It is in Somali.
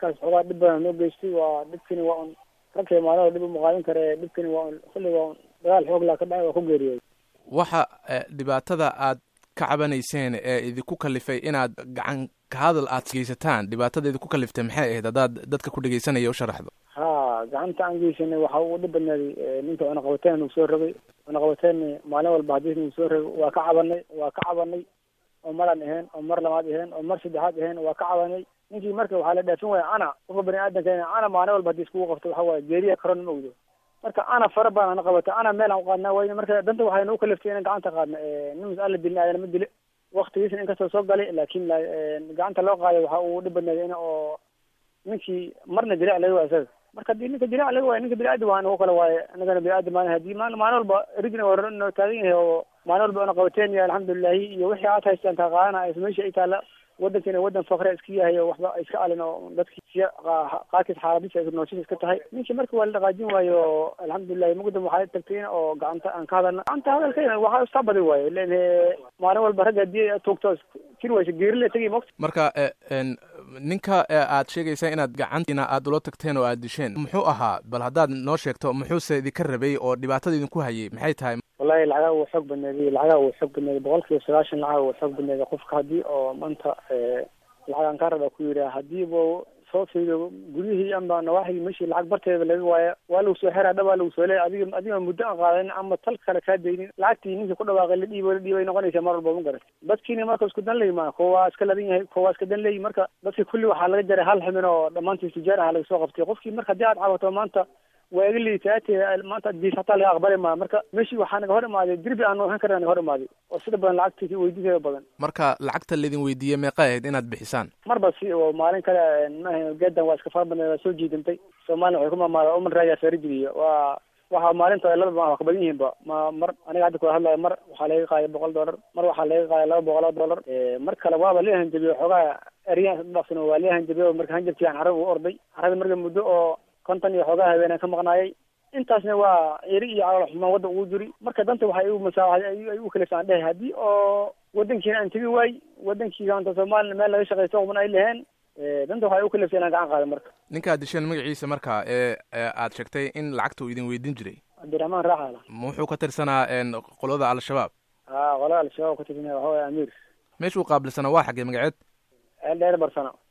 ninkaas xoogaa dhib badan noo geystay waa dhibkini waa un ragkay maalin dhib umaqaadin kare dhibkini waa un kulli waa un dagaal xoog laa ka dhacay waa ku geeriyooday waxa dhibaatada aad ka cabanayseen ee idinku kalifay inaad gacan ka hadal aad geysataan dhibaatada idinku kaliftay maxay ahayd haddaad dadka ku dhegeysanaya u sharaxdo ha gacanta aan geysanay waxa uu dhib badnaaday ninka cunaqabateen nagu soo rogay cunaqabateen maalin walba hadii nagu soo rogay waa ka cabanay waa ka cabanay oo maraan ahayn oo mar labaad ahayn oo mar saddexaad ahayn waa ka cabanay ninkii marka waxaa la dhaafin waaya ana qofka bani aadamka ana maalin walba hadii iskugu qabto waxa waaye geeriya karon ma ogdo marka ana fara badan ana qabata ana meel aan uqaadnaa wayne marka danta waxay nagu kaliftay inaan gacanta qaadna nin mas-aala dilin aadana ma dile waktigiisna inkastoo soo galay laakin gacanta loo qaaday waxa uu dhib badnaaday in oo ninkii marna dilic laga waay isaga marka hadii ninka dilic laga waayo ninka bini-aadam waa nagu kale waaye anagana bini-aadam maan hadii maalin maalin walba rijna waa noo taagan yahay oo maalin walba una qabateen iyo alxamdulilahi iyo wixii aad haystaan kaa qaadana meesha ay taala wadankiina wadan fakre iska yahay oo waxba iska alin oo dadki siya qaarkiis xaaladisa nooshiis iska tahay ninkii marka waa la dhaqaajin waayo oo alxamdulilahi mugdam waxaa tagtay in oo gacanta aan ka hadalna gacanta hadalkayna waxaa istaa badi waayo len maalin walba ragga hadii tuugto jiri waysa geerile tegi mogta marka ninka aad sheegaysaa inaad gacantiina aad ula tagteen oo aad disheen muxuu ahaa bal haddaad noo sheegto muxuuse idinka rabay oo dhibaatada idinku hayay maxay tahay wallahi lacagaa wuu xoog badneeday lacagaa wuu xoog badneeday boqol kiiba sagaashan lacaga wuu xoog badneeday qofka haddii oo maanta lacagaan kaa raba ku yidhaha hadiiba soo fiiriyo guryihii amba nawaaxigii meshii lacag barteeda laga waaya waa lagu soo xeraa dhab waa lagu soo leeya adiga adiga muddo aan qaadanin ama tal kale kaa daynin lacagtii ninkii ku dhawaaqay la dhiibo la dhiibay noqonaysa mar walba ma garat dadkiina marka isku dan leyi maa kuwa waa iska ladan yahay kuwa waa iska dan leeyi marka dadki kulli waxaa laga jaray hal ximin oo dhammaantiis tijaar aha laga soo qabtay qofkii marka haddii aad cabato maanta waa iga liitaate maanta addiis hataa laga aqbali maa marka meeshii waxaa naga hor imaaday dirbi aan nohan karna naga hor imaaday oo sida badan lacagtii weydiiseeda badan marka lacagta laydin weydiiyey meeqa ahayd inaad bixisaan marba si oo maalin kale maaha geedan waa iska fara badneed waa soo jiidantay soomaliya waxay ku maamaada uman raayaa feerijiriyo waa waxa maalinta laba ma wax ka badan yihiinba ma mar aniga hadda kula hadlayo mar waxaa laga qaaya boqol dollar mar waxaa laga qaaya laba boqol oo dollar mar kale waaba lee hanjabiyo xoogaa eryan dhafsan waa lee hanjabiyo marka hanjabkii aan carabi u orday carabi marka muddo oo konton iyo xoogaa habeenaan ka maqnaayay intaasna waa eri iyo calool xumaan wadda ugu jiri marka danta waxay igu masaawaxday ay u kaliftaan dhehe haddii oo wadankiina aan tegi waay wadankiiga anta soomaliya meel laga shaqaysto quban ay laheen danta waxay u kaliftay inaan gacan qaado marka ninka aad disheen magaciisa marka ee aad sheegtay in lacagta uu idin weydiin jiray cabdiraxmaan raaxala ma wuxuu ka tirsanaa qolada al-shabaab ha qolada al-shabaab ka tirsanaa waxa waya amiir meeshuu qaabilsanaa waa xaggee magaceed eel dheer barsano